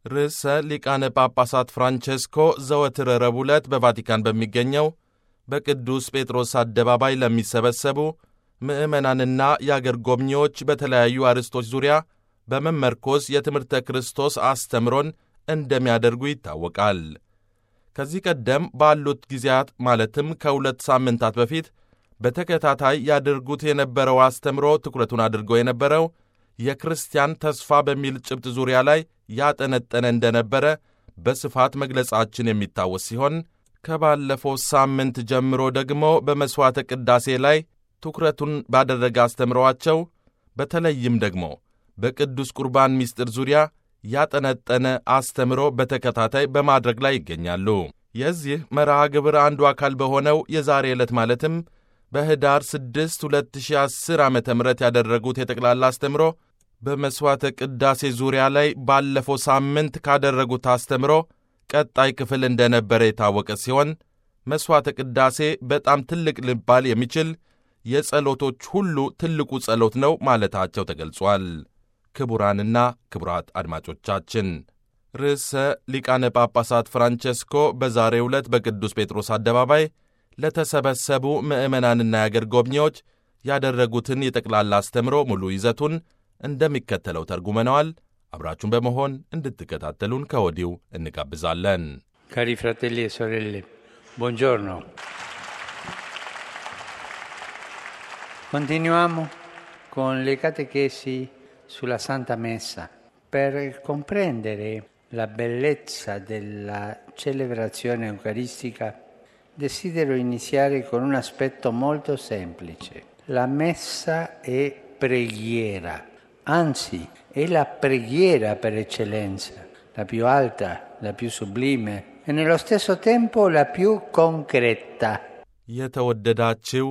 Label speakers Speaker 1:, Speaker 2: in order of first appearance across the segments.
Speaker 1: ርዕሰ ሊቃነ ጳጳሳት ፍራንቼስኮ ዘወትር ረቡዕ ዕለት በቫቲካን በሚገኘው በቅዱስ ጴጥሮስ አደባባይ ለሚሰበሰቡ ምዕመናንና የአገር ጎብኚዎች በተለያዩ አርዕስቶች ዙሪያ በመመርኮዝ የትምህርተ ክርስቶስ አስተምሮን እንደሚያደርጉ ይታወቃል። ከዚህ ቀደም ባሉት ጊዜያት ማለትም ከሁለት ሳምንታት በፊት በተከታታይ ያደርጉት የነበረው አስተምሮ ትኩረቱን አድርጎ የነበረው የክርስቲያን ተስፋ በሚል ጭብጥ ዙሪያ ላይ ያጠነጠነ እንደነበረ በስፋት መግለጻችን የሚታወስ ሲሆን ከባለፈው ሳምንት ጀምሮ ደግሞ በመሥዋዕተ ቅዳሴ ላይ ትኩረቱን ባደረገ አስተምረዋቸው በተለይም ደግሞ በቅዱስ ቁርባን ምስጢር ዙሪያ ያጠነጠነ አስተምሮ በተከታታይ በማድረግ ላይ ይገኛሉ። የዚህ መርሃ ግብር አንዱ አካል በሆነው የዛሬ ዕለት ማለትም በኅዳር 6 2010 ዓ ም ያደረጉት የጠቅላላ አስተምሮ በመሥዋዕተ ቅዳሴ ዙሪያ ላይ ባለፈው ሳምንት ካደረጉት አስተምሮ ቀጣይ ክፍል እንደነበረ የታወቀ ሲሆን መሥዋዕተ ቅዳሴ በጣም ትልቅ ሊባል የሚችል የጸሎቶች ሁሉ ትልቁ ጸሎት ነው ማለታቸው ተገልጿል። ክቡራንና ክቡራት አድማጮቻችን ርዕሰ ሊቃነ ጳጳሳት ፍራንቼስኮ በዛሬው ዕለት በቅዱስ ጴጥሮስ አደባባይ ለተሰበሰቡ ምዕመናንና የአገር ጎብኚዎች ያደረጉትን የጠቅላላ አስተምሮ ሙሉ ይዘቱን እንደሚከተለው ተርጉመነዋል። አብራችሁን በመሆን እንድትከታተሉን ከወዲሁ እንጋብዛለን።
Speaker 2: ካሪ ፍራቴሊ e sorelle, buongiorno. Continuiamo con le catechesi sulla Santa Messa. Per comprendere la bellezza della celebrazione eucaristica desidero iniziare con un aspetto molto semplice. La messa è preghiera, anzi è la preghiera per eccellenza, la più alta, la più sublime e nello stesso tempo la più concreta.
Speaker 1: የተወደዳችው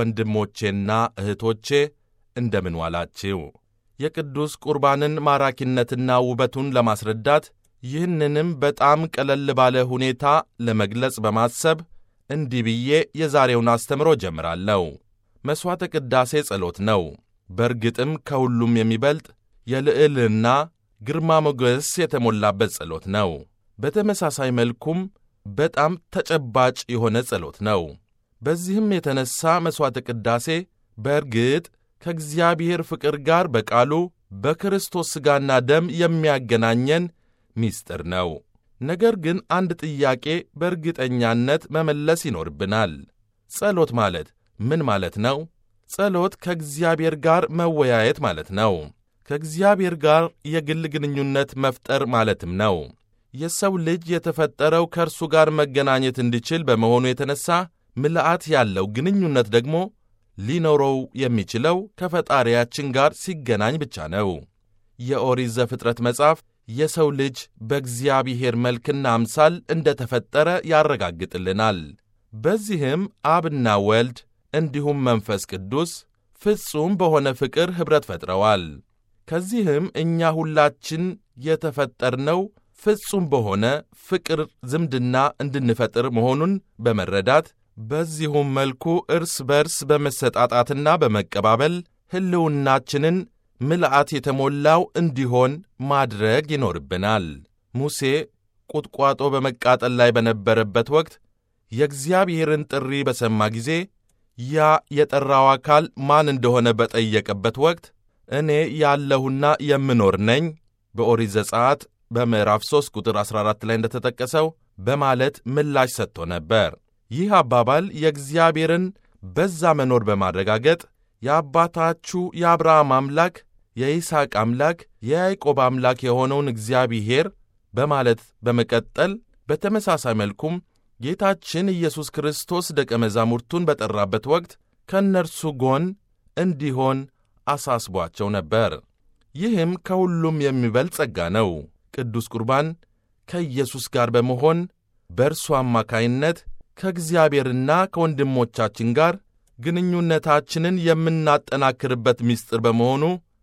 Speaker 1: ወንድሞቼና እህቶቼ እንደምን ዋላችው? የቅዱስ ቁርባንን ማራኪነትና ውበቱን ለማስረዳት ይህንንም በጣም ቀለል ባለ ሁኔታ ለመግለጽ በማሰብ እንዲህ ብዬ የዛሬውን አስተምሮ ጀምራለሁ። መሥዋዕተ ቅዳሴ ጸሎት ነው። በእርግጥም ከሁሉም የሚበልጥ የልዕልና ግርማ ሞገስ የተሞላበት ጸሎት ነው። በተመሳሳይ መልኩም በጣም ተጨባጭ የሆነ ጸሎት ነው። በዚህም የተነሣ መሥዋዕተ ቅዳሴ በእርግጥ ከእግዚአብሔር ፍቅር ጋር በቃሉ በክርስቶስ ሥጋና ደም የሚያገናኘን ምስጢር ነው። ነገር ግን አንድ ጥያቄ በእርግጠኛነት መመለስ ይኖርብናል። ጸሎት ማለት ምን ማለት ነው? ጸሎት ከእግዚአብሔር ጋር መወያየት ማለት ነው። ከእግዚአብሔር ጋር የግል ግንኙነት መፍጠር ማለትም ነው። የሰው ልጅ የተፈጠረው ከእርሱ ጋር መገናኘት እንዲችል በመሆኑ የተነሣ ምልአት ያለው ግንኙነት ደግሞ ሊኖረው የሚችለው ከፈጣሪያችን ጋር ሲገናኝ ብቻ ነው። የኦሪት ዘፍጥረት መጽሐፍ የሰው ልጅ በእግዚአብሔር መልክና አምሳል እንደ ተፈጠረ ያረጋግጥልናል። በዚህም አብና ወልድ እንዲሁም መንፈስ ቅዱስ ፍጹም በሆነ ፍቅር ኅብረት ፈጥረዋል። ከዚህም እኛ ሁላችን የተፈጠርነው ፍጹም በሆነ ፍቅር ዝምድና እንድንፈጥር መሆኑን በመረዳት በዚሁም መልኩ እርስ በርስ በመሰጣጣትና በመቀባበል ሕልውናችንን ምልአት የተሞላው እንዲሆን ማድረግ ይኖርብናል። ሙሴ ቁጥቋጦ በመቃጠል ላይ በነበረበት ወቅት የእግዚአብሔርን ጥሪ በሰማ ጊዜ ያ የጠራው አካል ማን እንደሆነ በጠየቀበት ወቅት እኔ ያለሁና የምኖር ነኝ በኦሪት ዘጸአት በምዕራፍ 3 ቁጥር 14 ላይ እንደተጠቀሰው በማለት ምላሽ ሰጥቶ ነበር። ይህ አባባል የእግዚአብሔርን በዛ መኖር በማረጋገጥ የአባታችሁ የአብርሃም አምላክ የይስሐቅ አምላክ የያዕቆብ አምላክ የሆነውን እግዚአብሔር በማለት በመቀጠል በተመሳሳይ መልኩም ጌታችን ኢየሱስ ክርስቶስ ደቀ መዛሙርቱን በጠራበት ወቅት ከእነርሱ ጎን እንዲሆን አሳስቧቸው ነበር። ይህም ከሁሉም የሚበልጥ ጸጋ ነው። ቅዱስ ቁርባን ከኢየሱስ ጋር በመሆን በእርሱ አማካይነት ከእግዚአብሔርና ከወንድሞቻችን ጋር ግንኙነታችንን የምናጠናክርበት ምስጢር በመሆኑ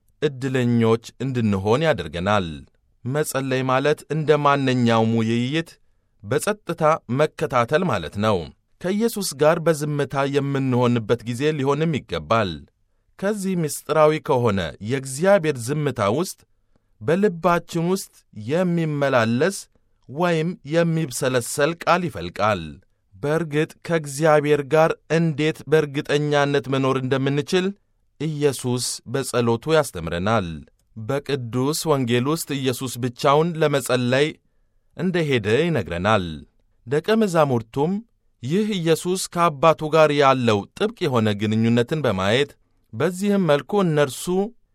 Speaker 1: ዕድለኞች እንድንሆን ያደርገናል። መጸለይ ማለት እንደ ማንኛውም ውይይት በጸጥታ መከታተል ማለት ነው። ከኢየሱስ ጋር በዝምታ የምንሆንበት ጊዜ ሊሆንም ይገባል። ከዚህ ምስጢራዊ ከሆነ የእግዚአብሔር ዝምታ ውስጥ በልባችን ውስጥ የሚመላለስ ወይም የሚብሰለሰል ቃል ይፈልቃል። በእርግጥ ከእግዚአብሔር ጋር እንዴት በእርግጠኛነት መኖር እንደምንችል ኢየሱስ በጸሎቱ ያስተምረናል። በቅዱስ ወንጌል ውስጥ ኢየሱስ ብቻውን ለመጸለይ እንደ ሄደ ይነግረናል። ደቀ መዛሙርቱም ይህ ኢየሱስ ከአባቱ ጋር ያለው ጥብቅ የሆነ ግንኙነትን በማየት በዚህም መልኩ እነርሱ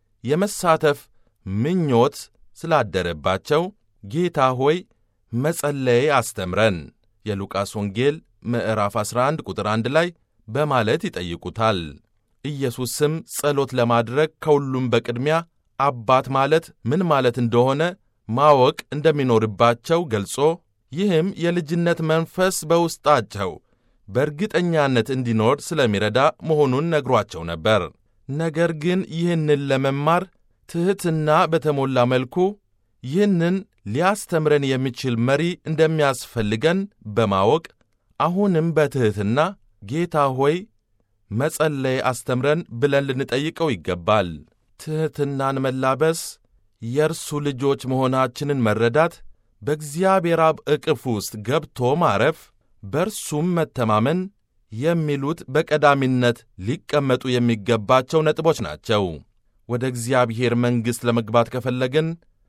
Speaker 1: የመሳተፍ ምኞት ስላደረባቸው ጌታ ሆይ መጸለይ አስተምረን የሉቃስ ወንጌል ምዕራፍ 11 ቁጥር 1 ላይ በማለት ይጠይቁታል። ኢየሱስም ጸሎት ለማድረግ ከሁሉም በቅድሚያ አባት ማለት ምን ማለት እንደሆነ ማወቅ እንደሚኖርባቸው ገልጾ ይህም የልጅነት መንፈስ በውስጣቸው በእርግጠኛነት እንዲኖር ስለሚረዳ መሆኑን ነግሯቸው ነበር። ነገር ግን ይህንን ለመማር ትሕትና በተሞላ መልኩ ይህንን ሊያስተምረን የሚችል መሪ እንደሚያስፈልገን በማወቅ አሁንም በትሕትና ጌታ ሆይ መጸለይ አስተምረን ብለን ልንጠይቀው ይገባል። ትሕትናን መላበስ፣ የእርሱ ልጆች መሆናችንን መረዳት፣ በእግዚአብሔር አብ ዕቅፍ ውስጥ ገብቶ ማረፍ፣ በእርሱም መተማመን የሚሉት በቀዳሚነት ሊቀመጡ የሚገባቸው ነጥቦች ናቸው። ወደ እግዚአብሔር መንግሥት ለመግባት ከፈለግን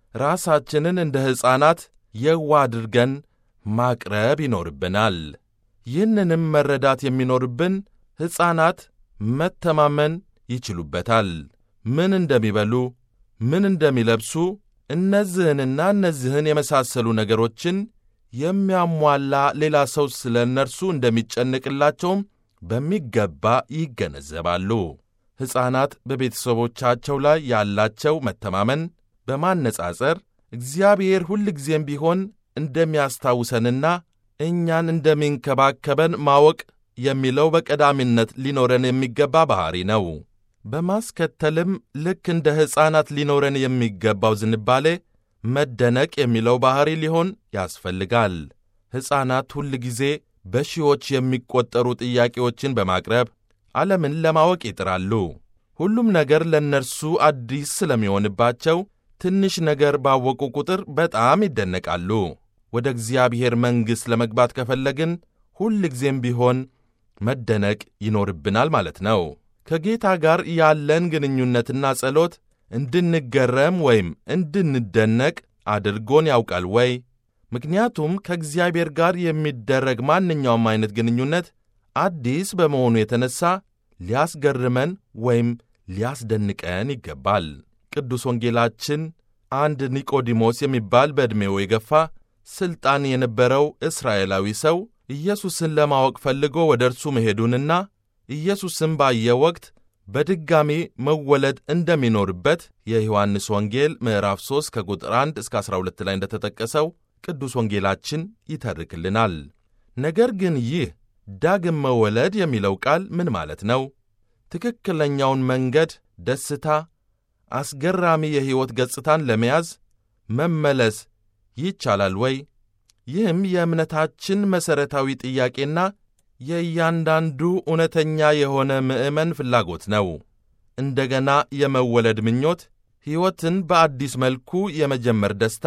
Speaker 1: ራሳችንን እንደ ሕፃናት የዋ አድርገን ማቅረብ ይኖርብናል። ይህንንም መረዳት የሚኖርብን ሕፃናት መተማመን ይችሉበታል። ምን እንደሚበሉ፣ ምን እንደሚለብሱ፣ እነዚህንና እነዚህን የመሳሰሉ ነገሮችን የሚያሟላ ሌላ ሰው ስለ እነርሱ እንደሚጨንቅላቸውም በሚገባ ይገነዘባሉ። ሕፃናት በቤተሰቦቻቸው ላይ ያላቸው መተማመን በማነጻጸር እግዚአብሔር ሁልጊዜም ቢሆን እንደሚያስታውሰንና እኛን እንደሚንከባከበን ማወቅ የሚለው በቀዳሚነት ሊኖረን የሚገባ ባሕሪ ነው። በማስከተልም ልክ እንደ ሕፃናት ሊኖረን የሚገባው ዝንባሌ መደነቅ የሚለው ባሕሪ ሊሆን ያስፈልጋል። ሕፃናት ሁል ጊዜ በሺዎች የሚቆጠሩ ጥያቄዎችን በማቅረብ ዓለምን ለማወቅ ይጥራሉ። ሁሉም ነገር ለእነርሱ አዲስ ስለሚሆንባቸው ትንሽ ነገር ባወቁ ቁጥር በጣም ይደነቃሉ። ወደ እግዚአብሔር መንግሥት ለመግባት ከፈለግን ሁል ጊዜም ቢሆን መደነቅ ይኖርብናል ማለት ነው። ከጌታ ጋር ያለን ግንኙነትና ጸሎት እንድንገረም ወይም እንድንደነቅ አድርጎን ያውቃል ወይ? ምክንያቱም ከእግዚአብሔር ጋር የሚደረግ ማንኛውም አይነት ግንኙነት አዲስ በመሆኑ የተነሣ ሊያስገርመን ወይም ሊያስደንቀን ይገባል። ቅዱስ ወንጌላችን አንድ ኒቆዲሞስ የሚባል በዕድሜው የገፋ ሥልጣን የነበረው እስራኤላዊ ሰው ኢየሱስን ለማወቅ ፈልጎ ወደ እርሱ መሄዱንና ኢየሱስን ባየ ወቅት በድጋሚ መወለድ እንደሚኖርበት የዮሐንስ ወንጌል ምዕራፍ 3 ከቁጥር 1 እስከ 12 ላይ እንደተጠቀሰው ቅዱስ ወንጌላችን ይተርክልናል። ነገር ግን ይህ ዳግም መወለድ የሚለው ቃል ምን ማለት ነው? ትክክለኛውን መንገድ፣ ደስታ፣ አስገራሚ የሕይወት ገጽታን ለመያዝ መመለስ ይቻላል ወይ? ይህም የእምነታችን መሠረታዊ ጥያቄና የእያንዳንዱ እውነተኛ የሆነ ምዕመን ፍላጎት ነው። እንደገና የመወለድ ምኞት፣ ሕይወትን በአዲስ መልኩ የመጀመር ደስታ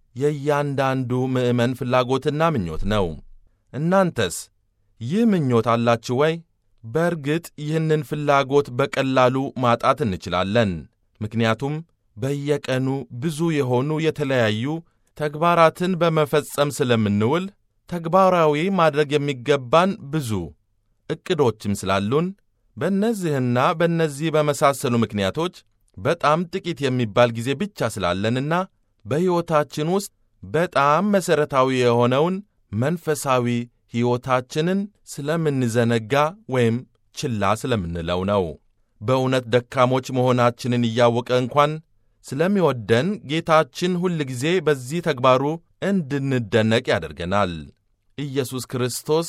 Speaker 1: የእያንዳንዱ ምዕመን ፍላጎትና ምኞት ነው። እናንተስ ይህ ምኞት አላችሁ ወይ? በእርግጥ ይህንን ፍላጎት በቀላሉ ማጣት እንችላለን። ምክንያቱም በየቀኑ ብዙ የሆኑ የተለያዩ ተግባራትን በመፈጸም ስለምንውል ተግባራዊ ማድረግ የሚገባን ብዙ ዕቅዶችም ስላሉን በእነዚህና በእነዚህ በመሳሰሉ ምክንያቶች በጣም ጥቂት የሚባል ጊዜ ብቻ ስላለንና በሕይወታችን ውስጥ በጣም መሠረታዊ የሆነውን መንፈሳዊ ሕይወታችንን ስለምንዘነጋ ወይም ችላ ስለምንለው ነው። በእውነት ደካሞች መሆናችንን እያወቀ እንኳን ስለሚወደን ጌታችን ሁል ጊዜ በዚህ ተግባሩ እንድንደነቅ ያደርገናል። ኢየሱስ ክርስቶስ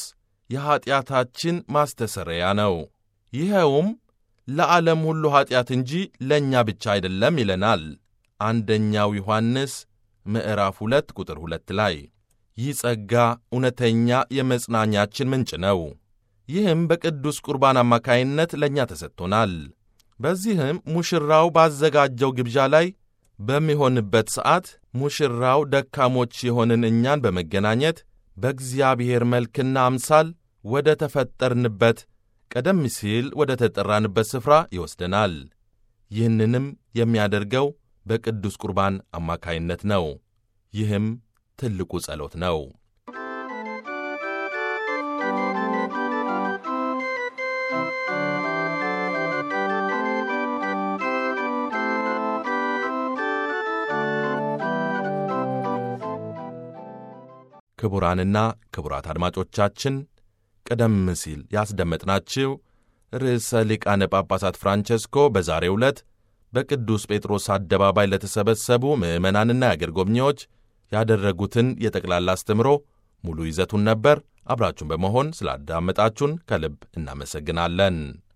Speaker 1: የኀጢአታችን ማስተሰረያ ነው። ይኸውም ለዓለም ሁሉ ኀጢአት እንጂ ለእኛ ብቻ አይደለም ይለናል። አንደኛው ዮሐንስ ምዕራፍ ሁለት ቁጥር ሁለት ላይ ይህ ጸጋ እውነተኛ የመጽናኛችን ምንጭ ነው። ይህም በቅዱስ ቁርባን አማካይነት ለእኛ ተሰጥቶናል። በዚህም ሙሽራው ባዘጋጀው ግብዣ ላይ በሚሆንበት ሰዓት ሙሽራው ደካሞች የሆንን እኛን በመገናኘት በእግዚአብሔር መልክና አምሳል ወደ ተፈጠርንበት ቀደም ሲል ወደ ተጠራንበት ስፍራ ይወስደናል። ይህንንም የሚያደርገው በቅዱስ ቁርባን አማካይነት ነው። ይህም ትልቁ ጸሎት ነው። ክቡራንና ክቡራት አድማጮቻችን ቀደም ሲል ያስደመጥናችሁ ርዕሰ ሊቃነ ጳጳሳት ፍራንቸስኮ በዛሬው ዕለት በቅዱስ ጴጥሮስ አደባባይ ለተሰበሰቡ ምዕመናንና የአገር ጎብኚዎች ያደረጉትን የጠቅላላ አስተምሮ ሙሉ ይዘቱን ነበር። አብራችሁን በመሆን ስላዳመጣችሁን ከልብ እናመሰግናለን።